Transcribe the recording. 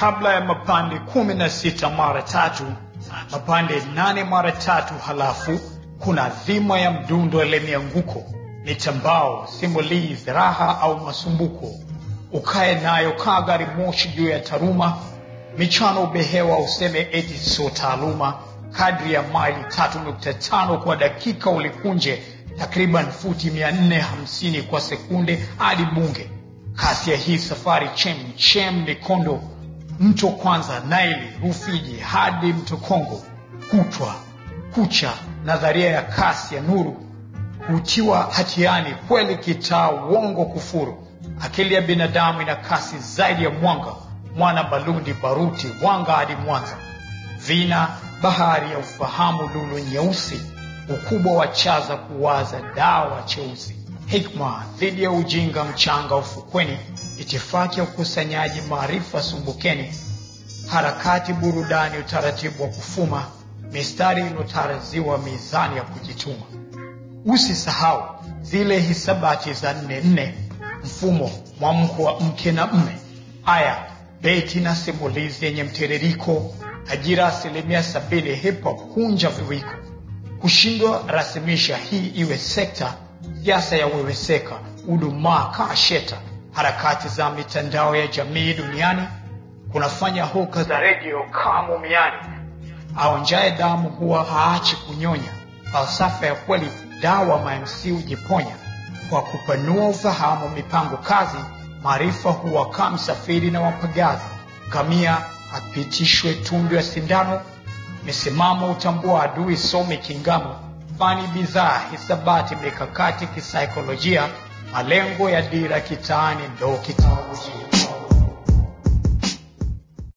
kabla ya mapande kumi na sita mara tatu mapande nane mara tatu halafu kuna dhima ya mdundo ile mianguko mitambao simulizi raha au masumbuko ukae nayo kaa gari moshi juu ya taruma michano ubehewa useme eti sio taaluma kadri ya maili tatu nukta tano kwa dakika ulikunje takriban futi mia nne hamsini kwa sekunde hadi bunge kasi ya hii safari chem chem mikondo mto kwanza naili rufiji hadi mto kongo kutwa kucha nadharia ya kasi ya nuru hutiwa hatiani kweli kitaa uongo kufuru akili ya binadamu ina kasi zaidi ya mwanga mwana balundi baruti wanga hadi mwanza vina bahari ya ufahamu lulu nyeusi ukubwa wa chaza kuwaza dawa cheusi hikma dhidi ya ujinga mchanga ufukweni itifaki ya ukusanyaji maarifa sumbukeni harakati burudani utaratibu wa kufuma mistari iliyotaraziwa mizani ya kujituma usisahau zile hisabati za nne nne mfumo mwamko wa mke na mme aya beti na simulizi yenye mtiririko ajira asilimia sabini hip hop kunja viwiko kushindwa rasimisha hii iwe sekta siasa ya weweseka udumaa kaa sheta harakati za mitandao ya jamii duniani kunafanya hoka za redio kaa mumiani aonjaye damu huwa haachi kunyonya falsafa ya kweli dawa mamc hujiponya kwa kupanua ufahamu mipango kazi maarifa huwakaa msafiri na wapagazi kamia apitishwe tundu ya sindano misimamo utambua adui some kingamo fani bidhaa hisabati mikakati kisaikolojia malengo ya dira kitaani ndo kitabu